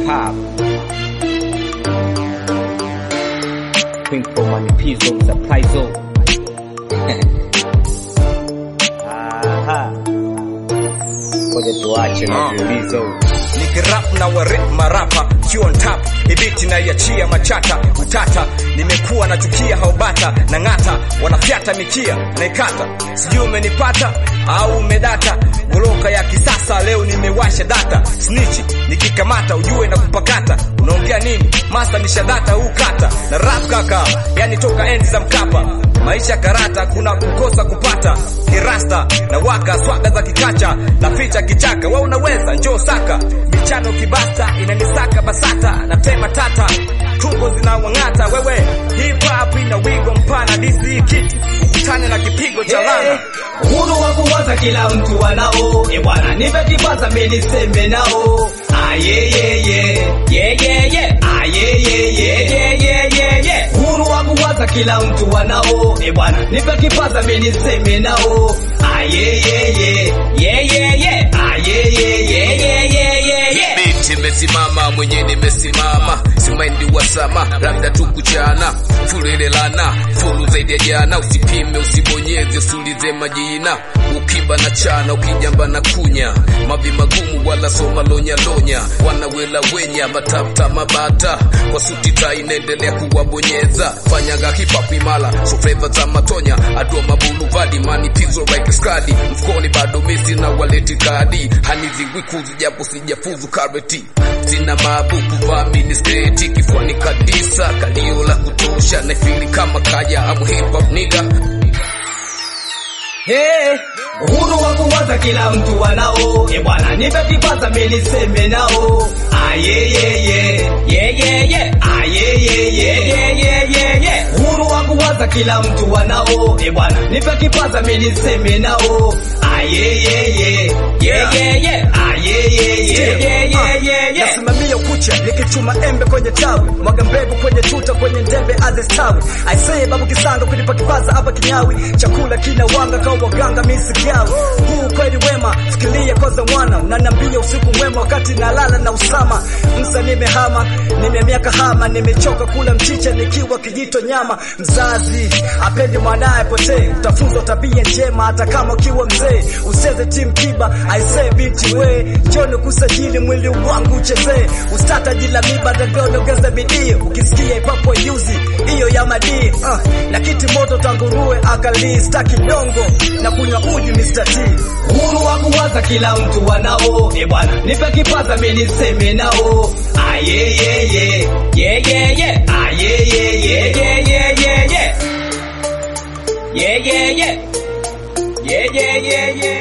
hip hop. Twinkle manipizo surprise. Aha. Ngoja tuache na viulizo. nikirap na warip marapa sio on tap ibiti na iachia machata utata nimekuwa nachukia haubata na ng'ata wanafyata mikia naikata sijui umenipata au umedata goroka ya kisasa leo nimewasha data snichi nikikamata ujue na kupakata unaongea nini masta nishadata huu kata na rap kaka yani toka enzi za mkapa maisha karata kuna kukosa kupata kirasta na waka swaga za kikacha na ficha kichaka we unaweza njoo saka michano kibasta inanisaka basata na tema tata tungo zinawang'ata wewe hip hop ina wigo mpana disi kiti ukutane na kipigo cha lana Uhuru wa kuwaza kila mtu anao, e bwana, nipe kipaza mimi niseme nao. Ah yeah yeah yeah yeah yeah yeah ah yeah yeah yeah yeah yeah yeah yeah. Uhuru wa kuwaza kila mtu anao, e bwana, nipe kipaza mimi niseme nao. Ah yeah yeah yeah yeah yeah yeah ah yeah yeah yeah yeah yeah yeah yeah. Biti imesimama mwenye nimesimama, simaindi wasama, labda tu kuchana fulelelana fulu zaidi ya jana, usipime usibonyeze, usiulize majina, ukiba na chana, ukijamba na kunya, mavi magumu wala soma lonya lonya, wanawela wenya matapta mabata, kwa suti tai inaendelea kuwabonyeza, fanyaga hip hop imala, so flavor za matonya, adua mabulu vadi mani pizo like skadi, mfukoni bado misi na waleti kadi, haniziwi kuzu japo sijafuzu kareti, sina mabuku vamini sketi, kifuani kabisa, kalio la kutosha, naifili kama kaya, amu hip hop nigga Hey, uhuru wa kuwaza kila mtu anao, e bwana, nipe kipaza mimi niseme nao. Ah yeah yeah yeah yeah yeah yeah ah yeah yeah yeah yeah yeah yeah yeah. Uhuru wa kuwaza kila mtu anao, e bwana, nipe kipaza mimi niseme nao. Ah yeah yeah yeah yeah yeah yeah ah yeah yeah yeah yeah yeah yeah yeah. nasimamia ukucha nikichuma embe kwenye tawi mwaga mbegu kwenye tuta kwenye ndembe azistawi aisee babu kisanga kunipa kipaza hapa kinyawi chakula kina wanga kwa waganga misigawi huu kweli wema fikiria kwanza mwana unaniambia usiku mwema wakati nalala na usama msa nimehama nimemiaka hama nimechoka kula mchicha nikiwa kijito nyama mzazi apendi mwanaye potee utafunzwa tabia njema hata kama ukiwa mzee useze timu kiba aisee binti we njoni kusajili mwili wangu uchezee ustata jila miba ndagoniongeza bidii ukisikia ipapo yuzi hiyo ya madii uh, na kiti moto tanguruwe akalii staki nyongo na kunywa uji Mr. T Uhuru wa kuwaza kila mtu anao, e bwana, nipe kipaza mimi niseme nao. Ah yeah yeah yeah yeah yeah yeah ah yeah yeah yeah yeah yeah yeah yeah yeah yeah yeah yeah yeah yeah yeah